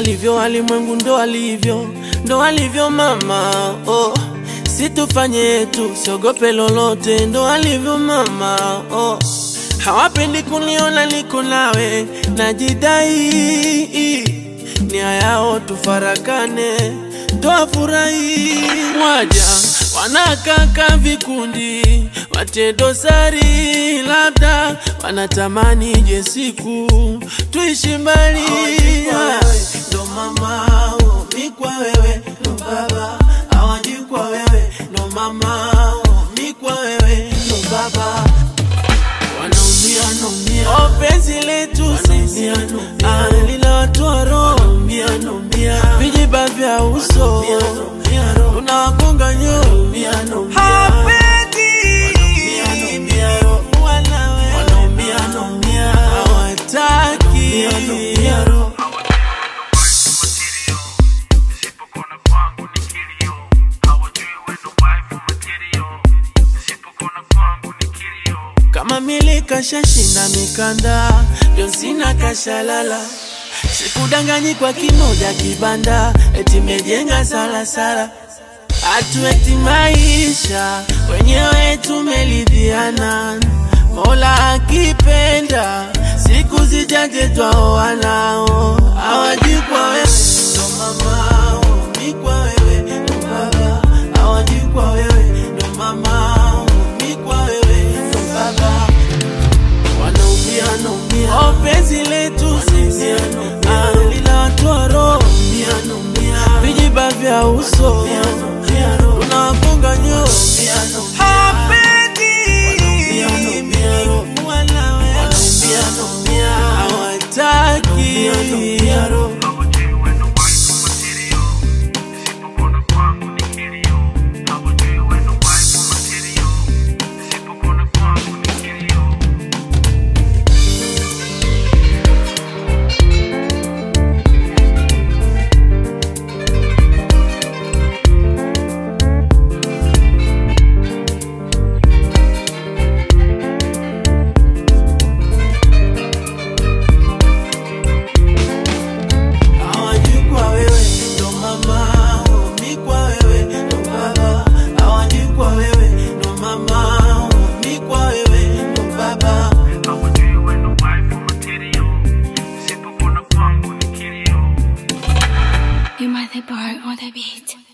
alivyo walimwengu, ndo alivyo, ndo alivyo mama. Oh, situfanye yetu, siogope lolote, ndo alivyo mama. Oh, hawapendi kuniona niko nawe, najidai nia yao tufarakane, twafurahi waja wanakaka vikundi watie dosari, labda wanatamani je siku tuishi mbali. Ndo mama oh, mi kwa wewe ndo baba hawaji kwa wewe ndo mama oh, mi kwa wewe ndo baba wanaumia naumia, oh, penzi letu sisi ah, linawatoa roho, vijiba vya uso unawagonga nyo hapendi wanawe hawataki Nisipokona kwangu ni kilio, hawajui wewe ndo wife material. Nisipokona kwangu ni kilio. kama mili kashashinda mikanda, ndio sina kashalala. Sikudanganyi kwa kimoja kibanda, eti mejenga salasala. Hatueti maisha wenyewe tumelidhiana, Mola akipenda siku zijaje twaoanao. Hawajui kwa wewe ndo mama, oh, mi kwa wewe ndo baba. Hawajui kwa wewe ndo mama, oh, mi kwa wewe ndo baba wanaumia naumia, oh, penzi letu sisi ah, linawatoa roho, vijiba vya uso unawagonga nyo hapendi wanawe hawataki Hawajui wewe ndo wife material. Nisipokona kwangu ni kilio, hawajui wewe ndo wife material. Nisipokona kwangu ni kilio. hawajui kwa wewe ndo mama, oh, mi kwa wewe ndo baba. Hawajui kwa wewe ndo mama, oh, mi kwa wewe ndo baba. Hawajui wewe ndo wife material. Nisipokona kwangu ni kilio. You might the bar on the beat.